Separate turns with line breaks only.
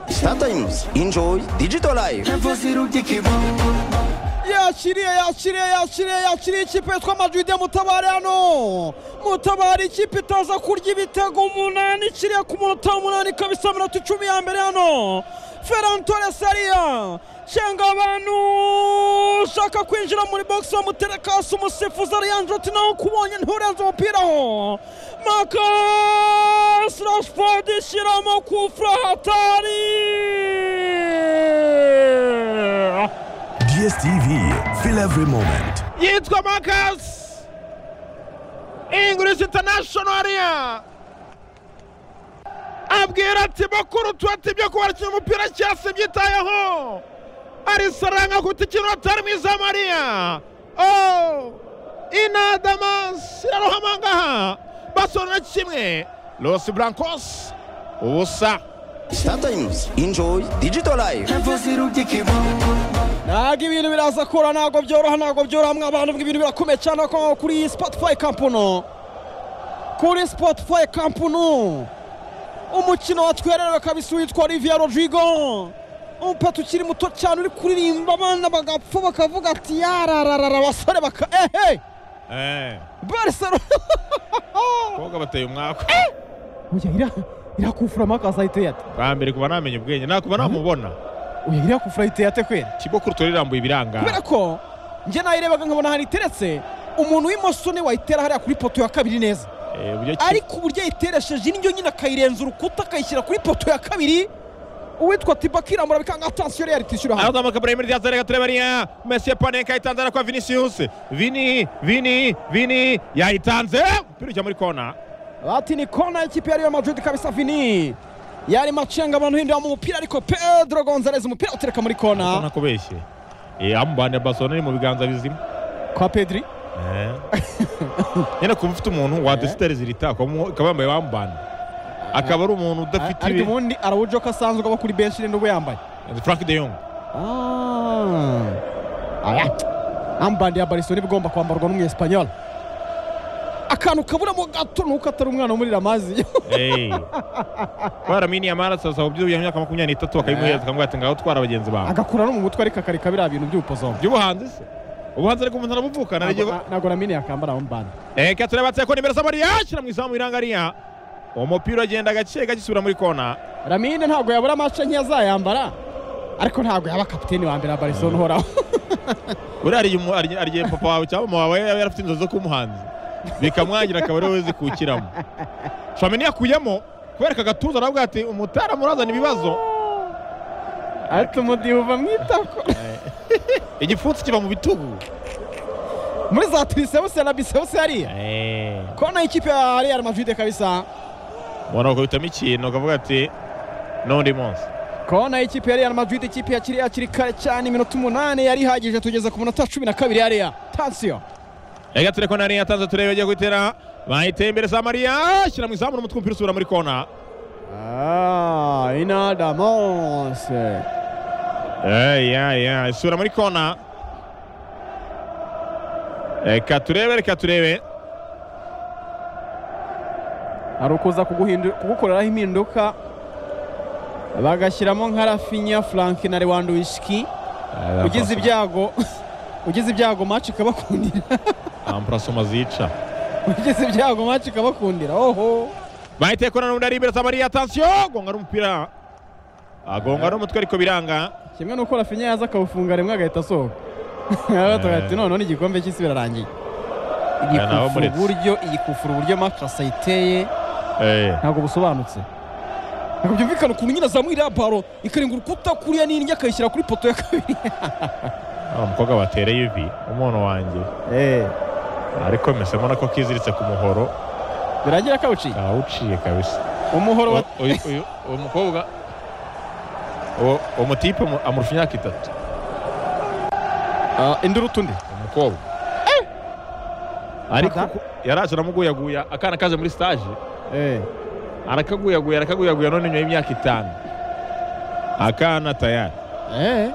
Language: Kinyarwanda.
Sometimes enjoy digital life.
yakiriye yakiriye yakiriye yakiriye ikipe yitwa madride mutabare hano mutabare ikipe itaza kurya ibitego umunani ikiriye ku munota w'umunani ikaba isa minota icumi ya mbere hano ferran torres ariya cenga abantu ushaka kwinjira muri bogisi bamutereka hasi umusifuzi ariyanjira ati nawe kubonye nturenze umupira aho makasi rashford ishyiramo kufura hatari
DSTV, feel every moment.
yitwa makasi ingurisi intanashinariya abwira ati bakuru tuwate ibyo kubarikira umupira cyasi byitayeho ari saranga kuko ikintu atari mwiza mariya oh inadamasi irarohama ngaha basorera kimwe los blancos ubusa
Sometimes enjoy digital life.
ntabwo ibintu biraza kora ntabwo byoroha ntabwo byoroha mwa bantu ibintu birakomeye cyane ko kuri spotify kampano kuri spotify kampano umukino watwererewe kabisa witwa olivier rodrigo umupeta ukiri muto cyane uri kuririmba abana bagapfa bakavuga ati yarararara abasore baka ehe
Eh,
barcelona
abakobwa bateye umwaka
oya iriya iriya kufura makasi ahita yate
bwa mbere kuba namenya ubwenge nakuba namubona
oya iriya kufura ahita yate kwera
kibokuru turirambuye
kubera
ibiranga
ko njye nayirebaga nkabona ahantu iteretse umuntu w'imoso ni wayitera hariya kuri poto ya kabiri neza
Eh, uburyo ki-
ariko uburyo yayiteresheje indyo nyine akayirenza urukuta akayishyira kuri poto ya kabiri uwitwa tiba kiramura bikanga atansiyo rero yaritwishyura hano
arazamuka buremere ryazarega turebariya mesiye panenka yayitanze arakwa vinicius vini vini vini yayitanze umupira ujya muri kona
bati ni kona y'ikipe ya Real Madrid kabisa vini yarimo acenga abantu hindura mu mupira ariko pedro gonzalez umupira utereka muri
ubona
kona
ko beshye Eh, amubane barcelona ari mu biganza bizima
kwa pedri
Eh. nyine kuba ufite umuntu wadesitereza irita akaba yambaye bambana akaba ari umuntu udafite
ariko
ibi
ubundi arawujoka asanzwe aba kuri benshi n'ubwo yambaye
frank de yong
Ah. Aya. ambandi ya barisoni igomba kwambarwa n'umunyesipanyol akantu kaburamo gato nuko atari umwana muri ramazi
Hey. twaraminiye amaraso asaba by'uyu myaka makumyabiri n'itatu akayimuhereza akamuha ati ngaho twara bagenzi bawe
agakura no mu mutwe ariko akareka biriya bintu by'ubupozoma
by'ubuhanzi se ubuhanzi ariko umuntu arabuvukana
Ntabwo- ntabwo namini yakambara ambandi
reka turebe atseko nimero samariya ashyira mu izamu irangariya uwo mupira agenda gake gagisubira muri kona
ramine ntabwo yabura amace nke azayambara ariko ntabwo yaba kapiteni wa mbere wa barisoni uhoraho
buriya ariye umu- ariye- ariye papa wawe cyangwa mama wawe yaba yarafite inzozi zo kuba umuhanzi bikamwangira akaba ariwe zikukiramo shamini yakuyemo kubera aka gatuza aravuga ati umutara murazana ibibazo
ariko umudihuva mu itako
igipfunsi kiva mu bitugu
muri za tirisewuse na bisewuse yariya kona y'ikipe ya real madrid kabisa
ubona ukabitamo ikintu ukavuga ati n'undi munsi
kona y'ikipe ya real madrid ikipe yakiriye hakiri kare cyane iminota umunani yari ihagije tugeze ku munota cumi na kabiri yariya tansiyo
reka tureko nari yatanze turebe agiye guhitera bayiteye imbere za mariya shyira mu izamu n'umutwe umupira usubira muri kona
Ah, inadamose
Ey, ey, ey, isubira muri kona reka turebe reka turebe
hari ukuza kuguhindu- kugukoreraho impinduka bagashyiramo nka rafinya frank na lewandowski ugize ibyago ugize ibyago match ikabakundira
amparasoma zica
ugize ibyago match ikabakundira oho
bahite kona n'undi ari imbere samariya atansiyo gonga n'umupira agonga n'umutwe ariko biranga
kimwe n'uko rafinya yaza akawufunga rimwe agahita asohoka agatubwira ati noneho n'igikombe cy'isi birarangiye
nawe
igikufura
muretse.
uburyo igikufura uburyo makasi ayiteye
Eh,
ntabwo busobanutse ntabwo byumvikana ukuntu nyine azamuye iriya baro ikarenga urukuta kuriya n'indya akayishyira kuri poto ya kabiri
wa mukobwa batereye ivi umuntu wanjye ariko mese mbona ko kiziritse ku muhoro
biragira kawuciye
awuciye kabisa
umuhoro wa
Uyu- uyu- uyu- uwo mukobwa uwo uwo mutipe amu- amurusha imyaka itatu
Ah, induru utundi
umukobwa ariko
Aga-
ku- yaraje aramuguyaguya akana kaje muri stage arakaguyaguya arakaguyaguya none nyuma y'imyaka itanu akana tayari